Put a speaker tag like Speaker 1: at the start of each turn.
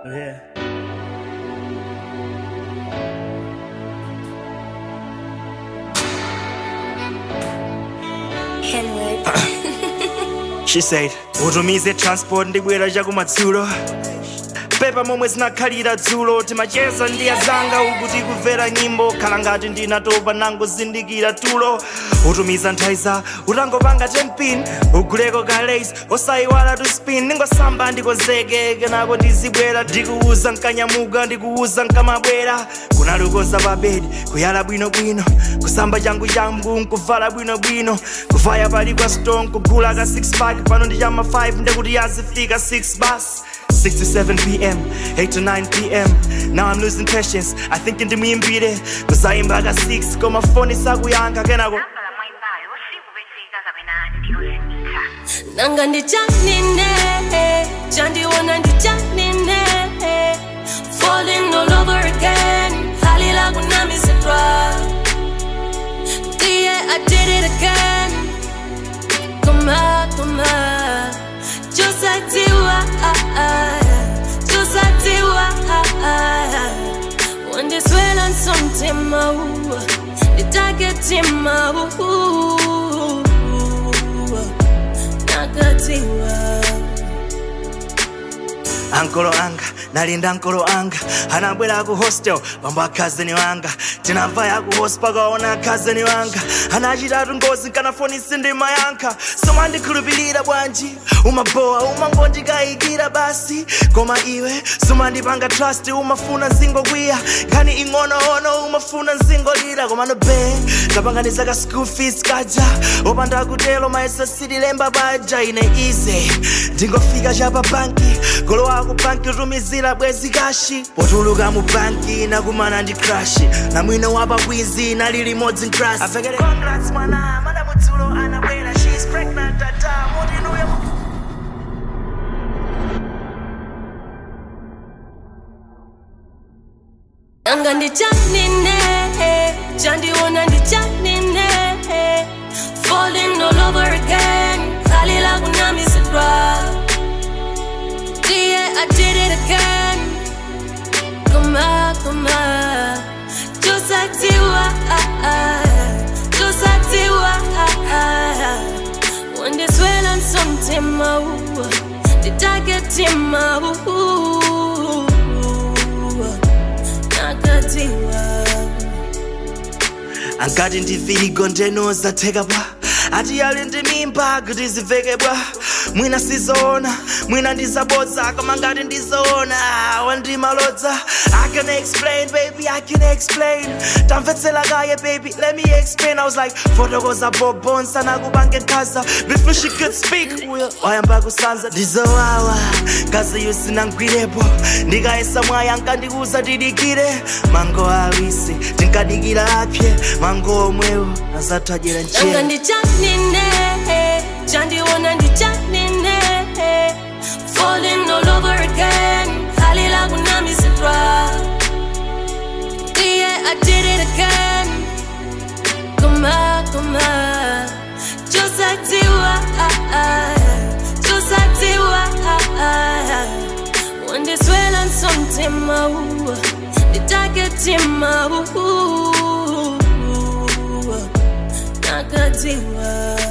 Speaker 1: Yeah.
Speaker 2: Henwood.
Speaker 1: She said, utumize transport ndibwera chakumadzulo pepa momwe zinakhalira dzulo timacheza ndi azanga uku tikumvera nyimbo khala ngati ndinatopa nangozindikira tulo utumiza nthaiza utangopanga 10 pin uguleko ka lace osayiwala tu spin ningosamba ndikonzeke kenako ndizibwera ndikuuza nkanyamuka ndikuuza nkamabwera kunalukoza pa bedi kuyala bwinobwino kusamba changu changu nkuvala bwinobwino kuvaya pali kwa stone kugula ka 6 pack pano ndi chama 5 ndekuti yazifika 6 bus 6 to 7 p.m., 8 to 9 p.m. Now I'm losing patience. I think into me and beat it. Cause I ain't back at 6. Got my phone is sakuyanga. Can I go?
Speaker 3: nambala mwimbayo sikubetika kapena ndiyozimisa
Speaker 2: nanga ndichanine chandiona ndichanine falling all over again hali la kunamisidwa yeah i did it again koma koma josatiwa josatiwa wandiswela nsomtima nditaketima nakatiwa
Speaker 1: ankolo anga nalinda ankolo anga anabwera ku hostel pambo akhazeni wanga tinavaya ku host pakaona akhazeni wanga anachitatu ngozi nkanafonisi ndi mayankha somandikhulupirira bwanji umabowa umangondikayikira basi koma iwe sumandipanga trust umafuna nzingokwiya nkhani ing'onoono umafuna nzingolira koma nobe tapanganiza ka school fees kaja opanda kutelo maesa sitilemba paja ine ize ndingofika chapa banki golowa ku banki utumizira bwezi kashi potuluka mu banki nakumana ndi crash na mwino wa pabwizi nali limodzi ntrasi avekere congrats mwana madamudzulo anabwera she's pregnant tata mutinuye
Speaker 2: nanga ndichanine chandiona ndichanine falling all over again hali la kunamisidwa yeah i did it again koma koma josatiwa josatiwa wandiswela nsomtima nditaketima nakatiwa
Speaker 1: angati ndivirigo ndenoza theka bwa ati yali ndi mimba kuti ziveke bwa mwina sizoona mwina ndizabodza koma ngati ndizoona wandimalodza i can explain baby i can explain tamvetsela kaye baby let me explain i was like fotokoza bobonsa nakubange nkhaza before she could speak uyo wayamba kusanza ndizowawa kazi yusinangwirepo ndikayesa mwaya nkandiuza tidikire mango awisi tinkadikira apye mango omwewo azathajera
Speaker 2: nanga
Speaker 1: njera
Speaker 2: ndichanine chandiona ndichanine falling all over again hali la kunamisidwa yeah i did it again koma koma josatiwa josatiwa wandiswela nsomtima nditaketima nakatiwa